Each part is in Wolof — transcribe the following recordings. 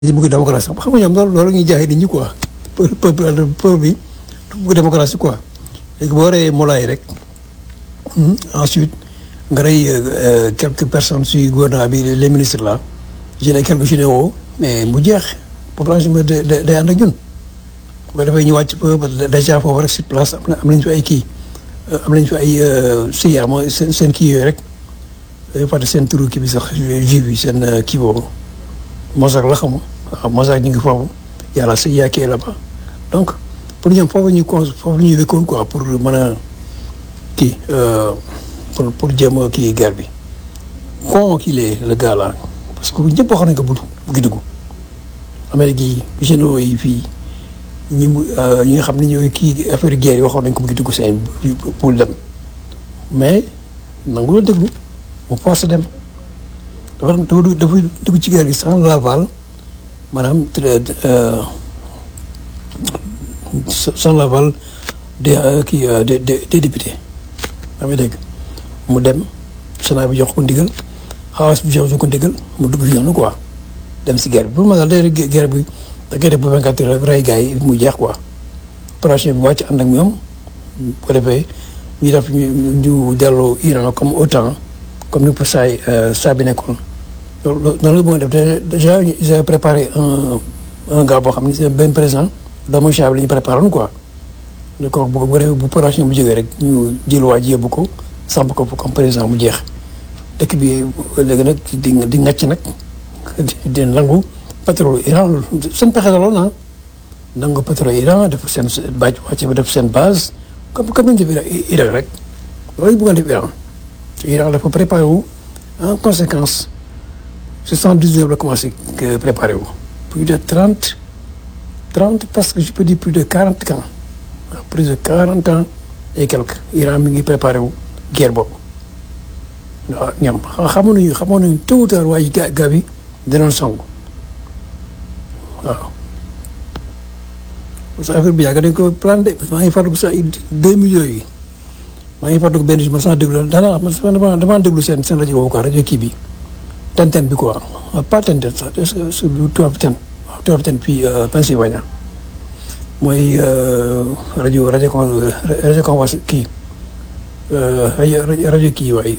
dañu bëgg démocratie xam nga ñoom loolu loolu ñuy jaay nit ñi quoi peuple peuple bi bëgg démocratie quoi léegi boo reyee Moulay rek ensuite nga rey quelques personnes si gouvernement bi les ministres là je ne quelques généraux mais mu jeex population bi day day ànd ak ñun ba dafay ñu wàcc déjà foofu rek sur place am na am nañu fi ay kii am nañu fi ay CIA mooy seen seen kii yooyu rek dañu fàtte seen turu kii bi sax juif bi seen kii boobu Mossack la xam waaw Mossack ñu ngi foofu yàlla CIA kii là-bas donc pour ñoom foofu ñu con foofu ñuy wékkoon quoi pour mën a kii pour pour jéem a kii guerre bi con kii lee le gars là parce que ñëpp wax nañ ko bu buggi dugg Amérique yi généraux yi fii ñi mu ñi nga xam ne ñooy kii affaire guerre yi waxoon nañ ko buggi dugg seen pour dem mais nangu la déglu mu force dem dafa dafa dafa dugg ci guerre gi sans l'aval maanaam sans l'aval des kii des des députés daa may dégg mu dem Sénat bi jox ko ndigal xawas bi jox ko ndigal mu dugg fi noonu quoi dem si guerre bi pour ma daal day guerre bi da ngay def ba vingt quatre heures rey gars yi mu jeex quoi opération bi wàcc ànd ak ñoom bu ko defee ñu def ñu ñu delloo Iran comme OTAN comme ni ko saa yi saa bi nekkoon loolu noonu la bëgg def déjà ils avaient préparé un un gars boo xam ne c'est benn président doomu Cha bi la ñu préparé woon quoi. ne ko bu bu bu opération bu jógee rek ñu jël waa ji yóbbu ko samp ko comme président mu jeex dëkk bi léegi nag di di ngàcc nag di nangu pétrole Iran seen pexe la lool ah nangu pétrole Iran def seen bàcc wàcc ba def seen base comme comme ni ñu def Irak rek loolu bëggoon def Iran Iran dafa préparé wu en conséquence soixante-dix-neuf la commencé préparé wu plus de trente trente parce que je peux dire plus de quarante ans plus de quarante ans et quelques Iran mi ngi préparé wu guerre boobu waaw ñoom xamoon nañu xamoon nañu tôt ou tard waaye ga ga bi danoon song waaw parce que affaire bi yàgg dañ ko planté maa ngi fàttaliku sax deux millions yi maa ngi fàttaliku benn jour ma sax déglu daanaka dama dama déglu seen seen rajo boobu quoi rajo kii bi Tenten bi quoi pas Tenten sax est-ce que sur lu tubaab ten waaw tubaab ten fii Pennsylvania mooy rajo rajo con rajo convence kii rajo rajo kii waay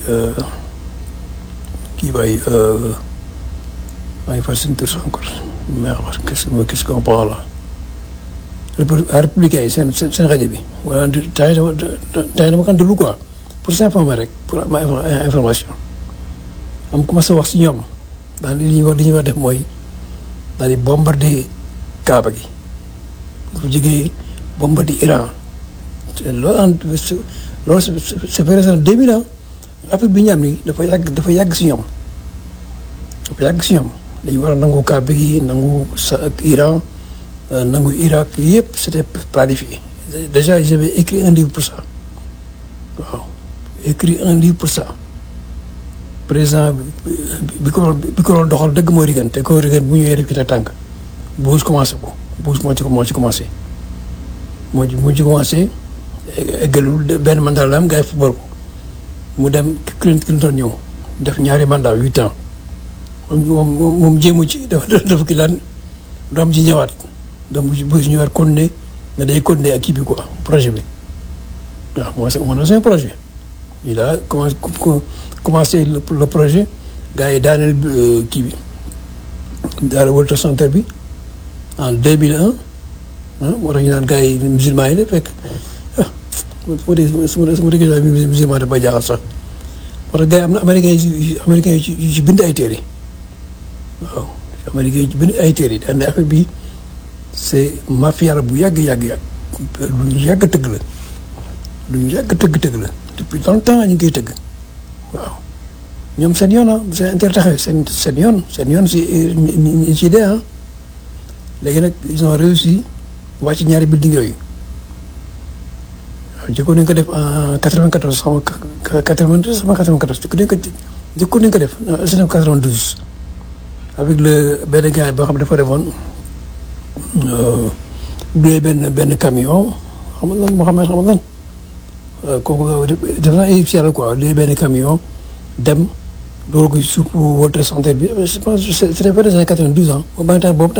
kii waay maa ngi fàttali seen tur sax encore mais qu'est-ce que qu'est-ce qu'on parle là républicain yi seen seen rajo bi wala tay dama tay dama kan déglu quoi pour s'informer rek pour am information am commencé wax si ñoom daal li ñuy wax li ñuy wax def mooy daal di bombarder Kaaba gi bu jógee bombardé Iran loolu en loolu c'est vrai c'est deux mille ans affaire bi ñu am ni dafa yàgg dafa yàgg si ñoom dafa yàgg si ñoom dañu war a nangu Kaaba gi nangu sa ak Iran nangu Irak yëpp c'était planifié déjà j'avais écrit un livre pour ça waaw écrit un livre pour ça président bi ko bi ko doon doxal dëgg mooy Reagan te ko Reagan bu ñëwee rek ci tànk Bush commencé ko Bush moo ci moo ci commencé moo ci moo ci commencé eggalul benn mandat la am gars yi football ko mu dem Clinton ñëw def ñaari mandat huit ans moom moom jéemu ci dafa dafa ki daan doom ci ñëwaat donc bu si ñëwaat continuer nga day continuer ak kii bi quoi projet bi waaw moo moo na seen projet il a commencé commencé le projet gars yi daaneel kii bi daal World Trade Center bi en deux mille un ah moo tax ñu naan gars yi musulman yi de fekk ah su ma déggee su ma déggee musulman dafa jaaxal sax moo tax gars yi am na américains yi américains yi ci bind ay téere waaw américains yi ci bind ay téere daan ne affaire bi c'est mafia la bu yàgg yàgg yàgg lu ñu yàgg tëgg la lu ñu yàgg tëgg tëgg la depuis longtemps ñu ngi koy tëgg waaw ñoom seen yoon ah seen intérêt seen seen yoon seen yoon si si dee ah léegi nag ils ont réussi wàcc ñaari building yooyu waaw jëkkoon nañu ko def en 94 xaw ma 92 xaw ma 94 jëkkoon nañu ko jëkkoon nañu ko def en 92 avec le benn gars boo xam ne dafa defoon loué benn benn camion xam nga lan moo xam ne xam nga lan kooku def naa ay yàlla quoi loué benn camion dem loolu ko suuf World Trade Center bi je pense que c'était vers les années 92 ans boobu temps boobu